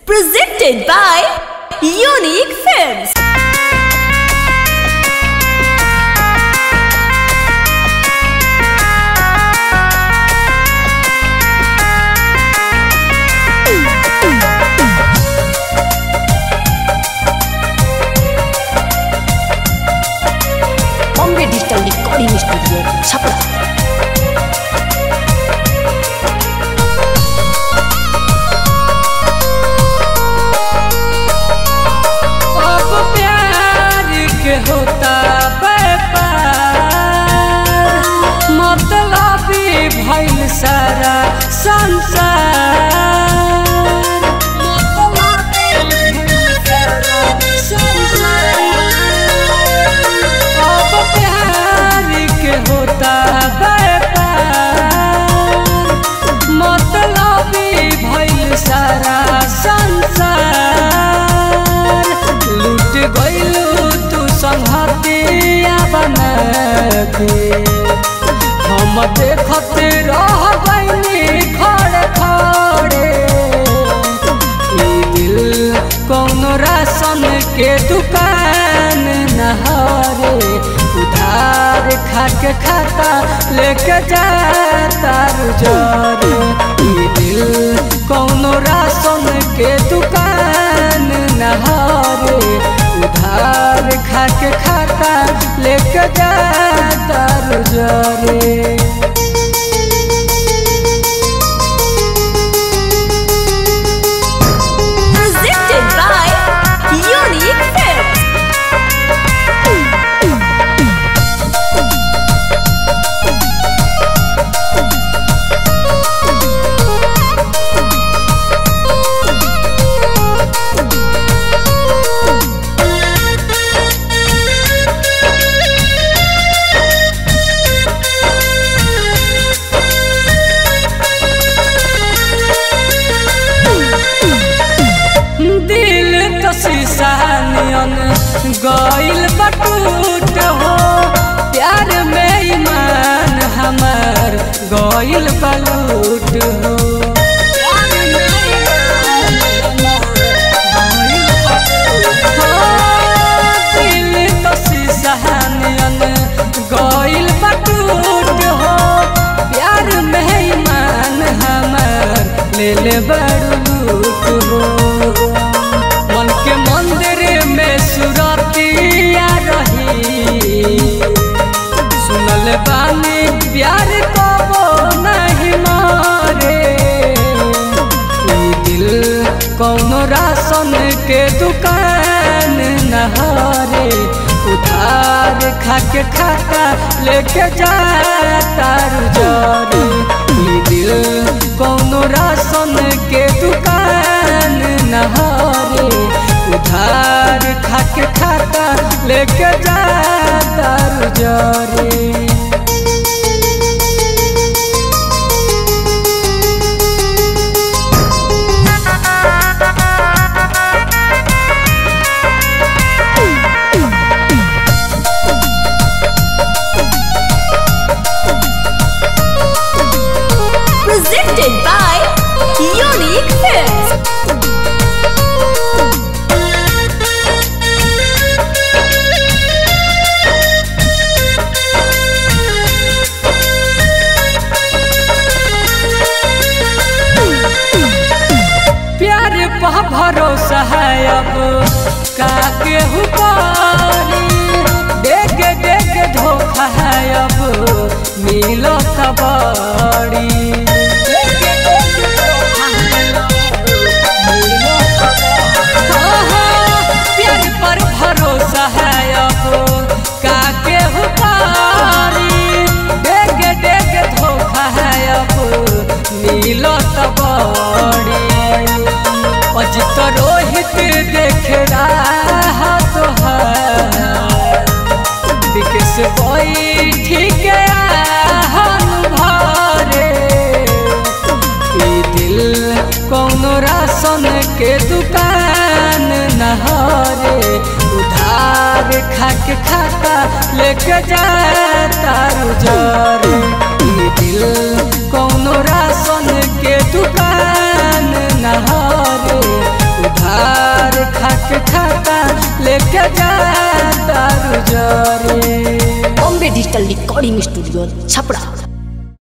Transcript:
Presented by Unique Films. Bombay Digital Recording Studio, Chapra. अब प्यार के होता व्यापार मतलबी भइल सारा संसार मतलबी भइल सारा संसार। अब प्यार के होता व्यापार मतलबी भइल सारा संसार लूट गइलू तू संहतिया बना के हम देखत रह गइनी खड़े खड़े ई दिल कौनो राशन के दुकान नहारे उधार खा के खाता लेके जाता रुजरे ई दिल कौनो राशन के दुकान नहारे उधार खा के खाता लेके जाता रुजरे Presented by Unique Films. दिल तो शीशा नियन गइल बटूट हो प्यार में ईमान हमार गइल बलूट हो दिल तो शीशा नियन गइल बटूट हो प्यार में ईमान हमार ले ले बड़ लूट हो मन के मंदिर में सुरतिया रही सुनल बानी प्यार को नहीं मारे ई दिल कौनो राशन के दुकान नहारे उधार खा के खाता लेके जाता रुजरे ई दिल कौनो राशन के दुकान नहारे उधार खा के खाता लेके जाता रुजरे Presented by Unique Films. प्यार पह भरोसा है अब का के हुपारी देख देख धोखा है अब मिलो खबरी प्यार पर भरोसा है अब का के हुपारी देख देख धोखा है अब मिलो तबड़ी अजित रोहित देख रहा तो विकेश बोई ठीक भरे ई दिल कौनो राशन के दुकान नहारे उधार खा के खाता लेके जाता रुजरे ई दिल कौनो राशन के दुकान नहारे जरे Bombay digital recording studio Chhapra